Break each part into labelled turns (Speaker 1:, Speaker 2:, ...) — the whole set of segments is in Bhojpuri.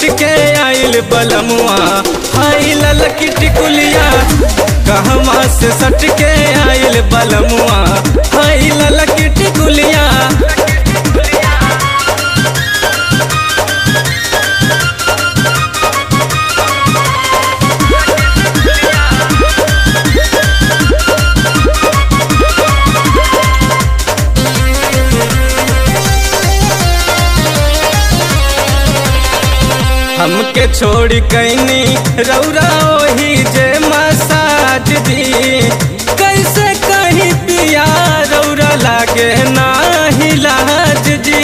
Speaker 1: के आइल बलमुआ हाई ललकी टिकुलिया कहवा से सट के आइल बलमुआ हाई ललकी टिकुलिया हमके छोड़ी कैनी रौरा ओही जे मसाज दी कैसे कहीं पिया रौरा लागे नाही लाज जी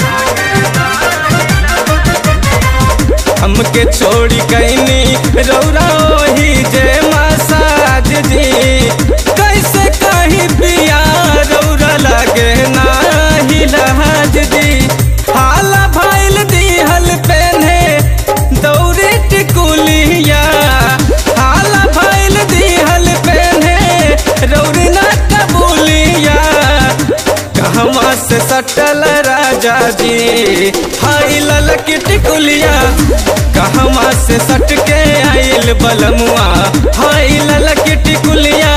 Speaker 1: हमके छोड़ी कैनी रौरा ओही जे मसाज दी कैसे कहीं पिया रौरा लागे नाही लाज जी हाला भइल दिहल पेन्हे दौरे टिकुलिया हाला भइल दिहल पेन्हे रौरी ना कबूलिया कहवा से सटल राजा जी हाई ललकी टिकुलिया कहवा से सट के आइल बलमुआ हाई ललकी टिकुलिया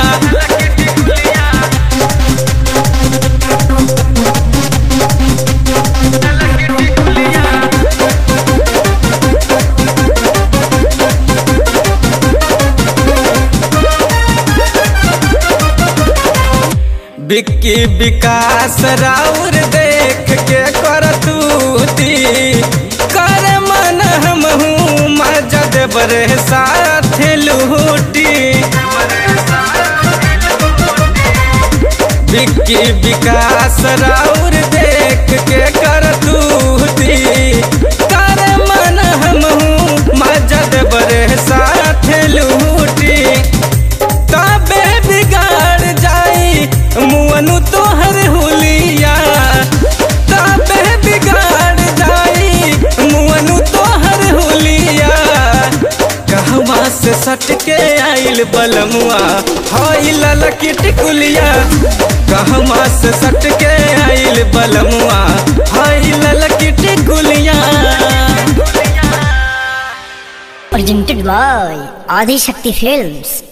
Speaker 1: बिक्की विकास राउर देख के करतूती कर मन हम हूँ मजा देवरे साथ लूटी बिक्की विकास राउर देख के करतूती कर मन हम हूँ मजा देवरे साथ लूटी तबे बिगाड़ जाई मुअनु तोहर हुलिया तबे बिगाड़ जाई मुअनु तोहर हुलिया कहवा से सट के आइल बलमुआ हाई ललकी टिकुलिया कहवा से सट के आइल बलमुआ हाई ललकी टिकुलिया
Speaker 2: presented by Adi Shakti Films.